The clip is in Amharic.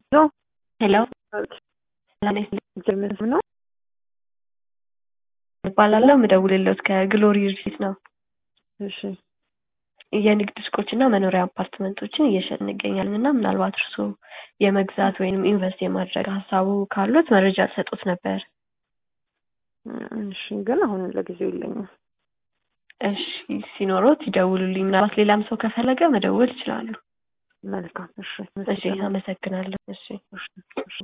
ሄሎ ነው እባላለሁ የምደውልልዎት ከግሎሪ ሪልስቴት ነው። እሺ የንግድ ሱቆች እና መኖሪያ አፓርትመንቶችን እየሸጥን እንገኛለን እና ምናልባት እርስዎ የመግዛት ወይም ኢንቨስት የማድረግ ሀሳቡ ካሉት መረጃ ልሰጦት ነበር። እሺ ግን አሁን ለጊዜው የለኝም። እሺ ሲኖሮት ይደውሉልኝ። ምናልባት ሌላም ሰው ከፈለገ መደወል ይችላሉ። መልካም እሺ እሺ አመሰግናለሁ። እሺ እሺ እሺ